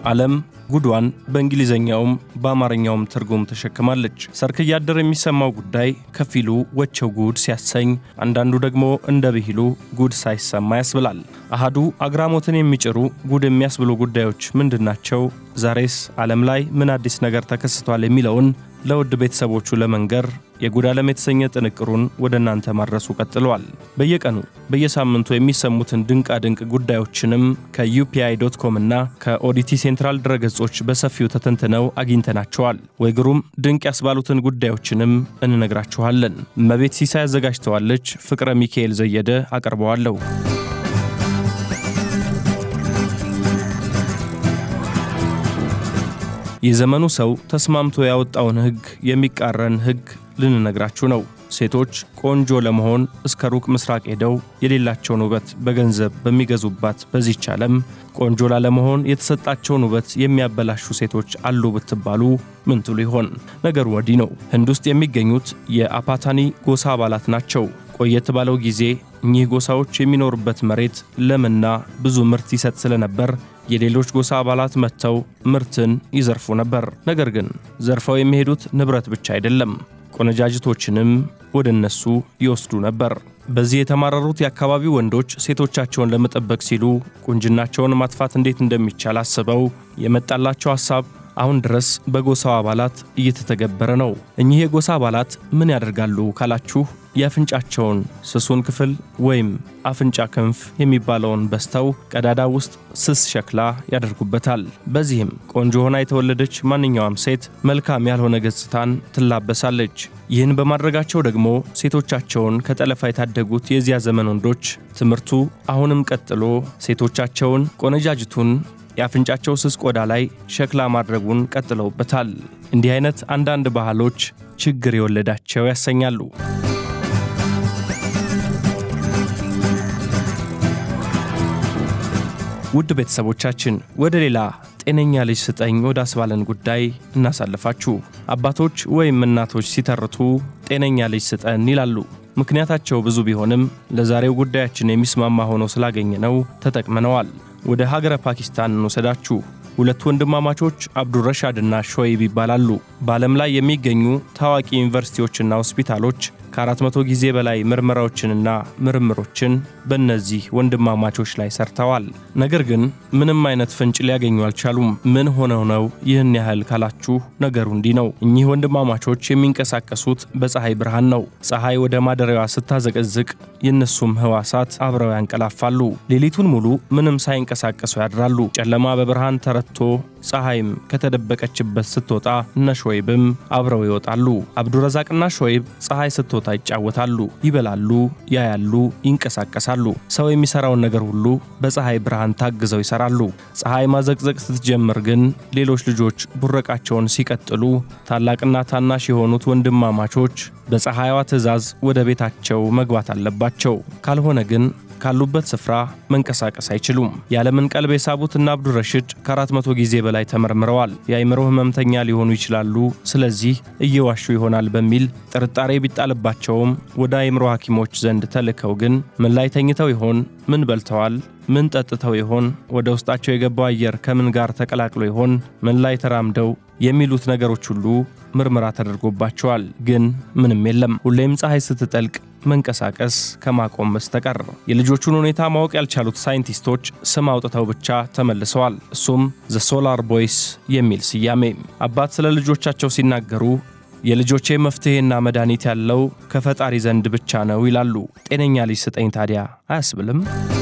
ዓለም ጉዷን በእንግሊዝኛውም በአማርኛውም ትርጉም ተሸክማለች። ሰርክ እያደር የሚሰማው ጉዳይ ከፊሉ ወቸው ጉድ ሲያሰኝ፣ አንዳንዱ ደግሞ እንደ ብሂሉ ጉድ ሳይሰማ ያስብላል። አሃዱ አግራሞትን የሚጭሩ ጉድ የሚያስብሉ ጉዳዮች ምንድናቸው? ዛሬስ ዓለም ላይ ምን አዲስ ነገር ተከስቷል? የሚለውን ለውድ ቤተሰቦቹ ለመንገር የጉድ ዓለም የተሰኘ ጥንቅሩን ወደ እናንተ ማድረሱ ቀጥለዋል። በየቀኑ በየሳምንቱ የሚሰሙትን ድንቃ ድንቅ ጉዳዮችንም ከዩፒአይ ዶት ኮም እና ከኦዲቲ ሴንትራል ድረገጾች በሰፊው ተተንትነው አግኝተናቸዋል። ወይ ግሩም ድንቅ ያስባሉትን ጉዳዮችንም እንነግራችኋለን። እመቤት ሲሳይ አዘጋጅተዋለች። ፍቅረ ሚካኤል ዘየደ አቀርበዋለሁ። የዘመኑ ሰው ተስማምቶ ያወጣውን ሕግ የሚቃረን ሕግ ልንነግራችሁ ነው። ሴቶች ቆንጆ ለመሆን እስከ ሩቅ ምስራቅ ሄደው የሌላቸውን ውበት በገንዘብ በሚገዙባት በዚች ዓለም ቆንጆ ላለመሆን የተሰጣቸውን ውበት የሚያበላሹ ሴቶች አሉ ብትባሉ ምን ትሉ ይሆን? ነገሩ ወዲህ ነው። ህንድ ውስጥ የሚገኙት የአፓታኒ ጎሳ አባላት ናቸው። ቆየት ባለው ጊዜ እኚህ ጎሳዎች የሚኖሩበት መሬት ለምና ብዙ ምርት ይሰጥ ስለነበር የሌሎች ጎሳ አባላት መጥተው ምርትን ይዘርፉ ነበር። ነገር ግን ዘርፈው የሚሄዱት ንብረት ብቻ አይደለም፣ ቆነጃጅቶችንም ወደ እነሱ ይወስዱ ነበር። በዚህ የተማረሩት የአካባቢው ወንዶች ሴቶቻቸውን ለመጠበቅ ሲሉ ቁንጅናቸውን ማጥፋት እንዴት እንደሚቻል አስበው የመጣላቸው ሐሳብ አሁን ድረስ በጎሳው አባላት እየተተገበረ ነው። እኚህ የጎሳ አባላት ምን ያደርጋሉ ካላችሁ የአፍንጫቸውን ስሱን ክፍል ወይም አፍንጫ ክንፍ የሚባለውን በስተው ቀዳዳ ውስጥ ስስ ሸክላ ያደርጉበታል። በዚህም ቆንጆ ሆና የተወለደች ማንኛውም ሴት መልካም ያልሆነ ገጽታን ትላበሳለች። ይህን በማድረጋቸው ደግሞ ሴቶቻቸውን ከጠለፋ የታደጉት የዚያ ዘመን ወንዶች ትምህርቱ አሁንም ቀጥሎ ሴቶቻቸውን ቆነጃጅቱን የአፍንጫቸው ስስ ቆዳ ላይ ሸክላ ማድረጉን ቀጥለውበታል። እንዲህ አይነት አንዳንድ ባህሎች ችግር የወለዳቸው ያሰኛሉ። ውድ ቤተሰቦቻችን ወደ ሌላ ጤነኛ ልጅ ስጠኝ ወደ አስባለን ጉዳይ እናሳልፋችሁ። አባቶች ወይም እናቶች ሲተርቱ ጤነኛ ልጅ ስጠን ይላሉ። ምክንያታቸው ብዙ ቢሆንም ለዛሬው ጉዳያችን የሚስማማ ሆኖ ስላገኘ ነው ተጠቅመነዋል። ወደ ሀገረ ፓኪስታን እንውሰዳችሁ። ሁለት ወንድማማቾች አብዱረሻድና ሾይብ ይባላሉ። በዓለም ላይ የሚገኙ ታዋቂ ዩኒቨርሲቲዎችና ሆስፒታሎች ከአራት መቶ ጊዜ በላይ ምርመራዎችንና ምርምሮችን በእነዚህ ወንድማማቾች ላይ ሰርተዋል። ነገር ግን ምንም አይነት ፍንጭ ሊያገኙ አልቻሉም። ምን ሆነው ነው ይህን ያህል ካላችሁ ነገሩ እንዲህ ነው። እኚህ ወንድማማቾች የሚንቀሳቀሱት በፀሐይ ብርሃን ነው። ፀሐይ ወደ ማደሪያዋ ስታዘቀዝቅ የእነሱም ህዋሳት አብረው ያንቀላፋሉ። ሌሊቱን ሙሉ ምንም ሳይንቀሳቀሱ ያድራሉ። ጨለማ በብርሃን ተረትቶ ፀሐይም ከተደበቀችበት ስትወጣ እነ ሾይብም አብረው ይወጣሉ። አብዱረዛቅና ሾይብ ፀሐይ ስትወጣ ይጫወታሉ፣ ይበላሉ፣ ያያሉ፣ ይንቀሳቀሳሉ። ሰው የሚሰራውን ነገር ሁሉ በፀሐይ ብርሃን ታግዘው ይሰራሉ። ፀሐይ ማዘቅዘቅ ስትጀምር ግን ሌሎች ልጆች ቡረቃቸውን ሲቀጥሉ ታላቅና ታናሽ የሆኑት ወንድማማቾች በፀሐይዋ ትዕዛዝ ወደ ቤታቸው መግባት አለባቸው። ካልሆነ ግን ካሉበት ስፍራ መንቀሳቀስ አይችሉም። የዓለምን ቀልብ የሳቡት እና አብዱረሽድ ከአራት መቶ ጊዜ በላይ ተመርምረዋል። የአእምሮ ህመምተኛ ሊሆኑ ይችላሉ፣ ስለዚህ እየዋሹ ይሆናል በሚል ጥርጣሬ ቢጣልባቸውም ወደ አእምሮ ሐኪሞች ዘንድ ተልከው ግን ምን ላይ ተኝተው ይሆን? ምን በልተዋል? ምን ጠጥተው ይሆን? ወደ ውስጣቸው የገባው አየር ከምን ጋር ተቀላቅሎ ይሆን? ምን ላይ ተራምደው የሚሉት ነገሮች ሁሉ ምርመራ ተደርጎባቸዋል። ግን ምንም የለም። ሁሌም ፀሐይ ስትጠልቅ መንቀሳቀስ ከማቆም በስተቀር የልጆቹን ሁኔታ ማወቅ ያልቻሉት ሳይንቲስቶች ስም አውጥተው ብቻ ተመልሰዋል። እሱም ዘ ሶላር ቦይስ የሚል ስያሜ። አባት ስለ ልጆቻቸው ሲናገሩ የልጆቼ መፍትሔና መድኃኒት ያለው ከፈጣሪ ዘንድ ብቻ ነው ይላሉ። ጤነኛ ልጅ ስጠኝ ታዲያ አያስብልም?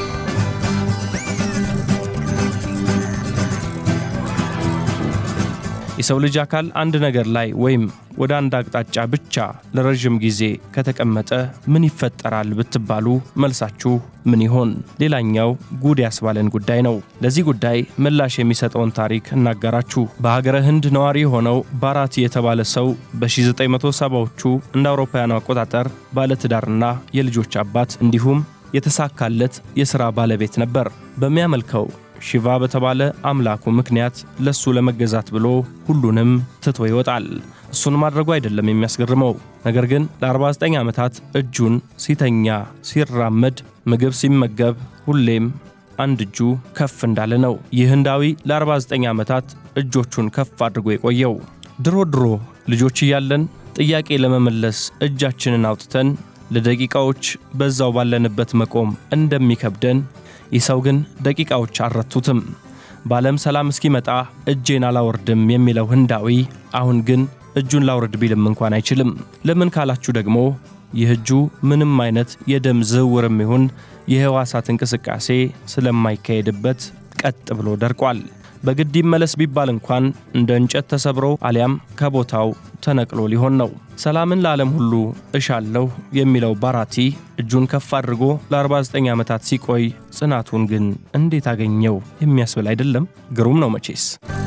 የሰው ልጅ አካል አንድ ነገር ላይ ወይም ወደ አንድ አቅጣጫ ብቻ ለረዥም ጊዜ ከተቀመጠ ምን ይፈጠራል ብትባሉ መልሳችሁ ምን ይሆን? ሌላኛው ጉድ ያስባለን ጉዳይ ነው። ለዚህ ጉዳይ ምላሽ የሚሰጠውን ታሪክ እናጋራችሁ። በሀገረ ህንድ ነዋሪ የሆነው ባራቲ የተባለ ሰው በ1970ዎቹ እንደ አውሮፓውያኑ አቆጣጠር ባለትዳርና የልጆች አባት እንዲሁም የተሳካለት የሥራ ባለቤት ነበር። በሚያመልከው ሺቫ በተባለ አምላኩ ምክንያት ለሱ ለመገዛት ብሎ ሁሉንም ትቶ ይወጣል። እሱን ማድረጉ አይደለም የሚያስገርመው፣ ነገር ግን ለ49 ዓመታት እጁን ሲተኛ፣ ሲራመድ፣ ምግብ ሲመገብ ሁሌም አንድ እጁ ከፍ እንዳለ ነው። ይህ ህንዳዊ ለ49 ዓመታት እጆቹን ከፍ አድርጎ የቆየው ድሮ ድሮ ልጆች እያለን ጥያቄ ለመመለስ እጃችንን አውጥተን ለደቂቃዎች በዛው ባለንበት መቆም እንደሚከብደን ይህ ሰው ግን ደቂቃዎች አልረቱትም። በዓለም ሰላም እስኪመጣ እጄን አላወርድም የሚለው ህንዳዊ አሁን ግን እጁን ላውርድ ቢልም እንኳን አይችልም። ለምን ካላችሁ ደግሞ ይህ እጁ ምንም አይነት የደም ዝውውርም ይሁን የህዋሳት እንቅስቃሴ ስለማይካሄድበት ቀጥ ብሎ ደርቋል። በግድ ይመለስ ቢባል እንኳን እንደ እንጨት ተሰብሮ አሊያም ከቦታው ተነቅሎ ሊሆን ነው። ሰላምን ለዓለም ሁሉ እሻለሁ የሚለው ባራቲ እጁን ከፍ አድርጎ ለ49 ዓመታት ሲቆይ ጽናቱን ግን እንዴት አገኘው የሚያስብል አይደለም። ግሩም ነው መቼስ።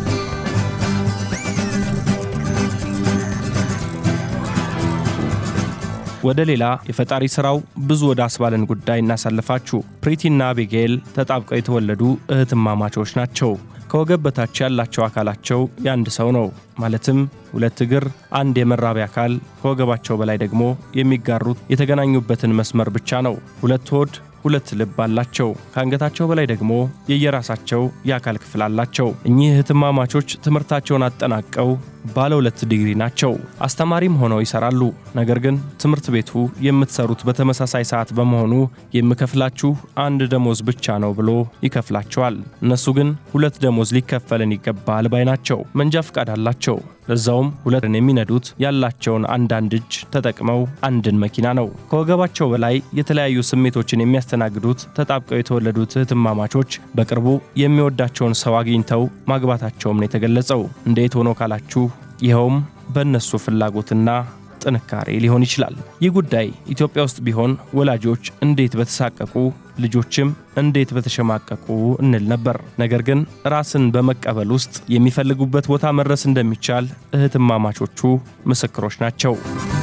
ወደ ሌላ የፈጣሪ ሥራው ብዙ ወደ አስባለን ጉዳይ እናሳልፋችሁ። ፕሪቲና አቢጌል ተጣብቀው የተወለዱ እህትማማቾች ናቸው። ከወገብ በታች ያላቸው አካላቸው የአንድ ሰው ነው። ማለትም ሁለት እግር፣ አንድ የመራቢያ አካል፣ ከወገባቸው በላይ ደግሞ የሚጋሩት የተገናኙበትን መስመር ብቻ ነው። ሁለት ሆድ ሁለት ልብ አላቸው። ከአንገታቸው በላይ ደግሞ የየራሳቸው የአካል ክፍል አላቸው። እኚህ እህትማማቾች ትምህርታቸውን አጠናቀው ባለ ሁለት ዲግሪ ናቸው። አስተማሪም ሆነው ይሰራሉ። ነገር ግን ትምህርት ቤቱ የምትሰሩት በተመሳሳይ ሰዓት በመሆኑ የምከፍላችሁ አንድ ደሞዝ ብቻ ነው ብሎ ይከፍላቸዋል። እነሱ ግን ሁለት ደሞዝ ሊከፈልን ይገባል ባይ ናቸው። መንጃ ፈቃድ አላቸው። ለዛውም ሁለትን የሚነዱት ያላቸውን አንዳንድ እጅ ተጠቅመው አንድን መኪና ነው። ከወገባቸው በላይ የተለያዩ ስሜቶችን የሚያስተናግዱት ተጣብቀው የተወለዱት እህትማማቾች በቅርቡ የሚወዳቸውን ሰው አግኝተው ማግባታቸውም ነው የተገለጸው። እንዴት ሆኖ ካላችሁ ይኸውም በእነሱ ፍላጎትና ጥንካሬ ሊሆን ይችላል። ይህ ጉዳይ ኢትዮጵያ ውስጥ ቢሆን ወላጆች እንዴት በተሳቀቁ ልጆችም እንዴት በተሸማቀቁ እንል ነበር። ነገር ግን ራስን በመቀበል ውስጥ የሚፈልጉበት ቦታ መድረስ እንደሚቻል እህትማማቾቹ ምስክሮች ናቸው።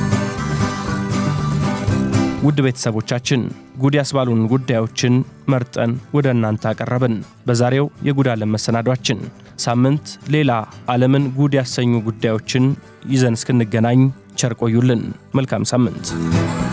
ውድ ቤተሰቦቻችን ጉድ ያስባሉን ጉዳዮችን መርጠን ወደ እናንተ አቀረብን። በዛሬው የጉድ ዓለም መሰናዷችን ሳምንት ሌላ ዓለምን ጉድ ያሰኙ ጉዳዮችን ይዘን እስክንገናኝ ቸር ቆዩልን። መልካም ሳምንት።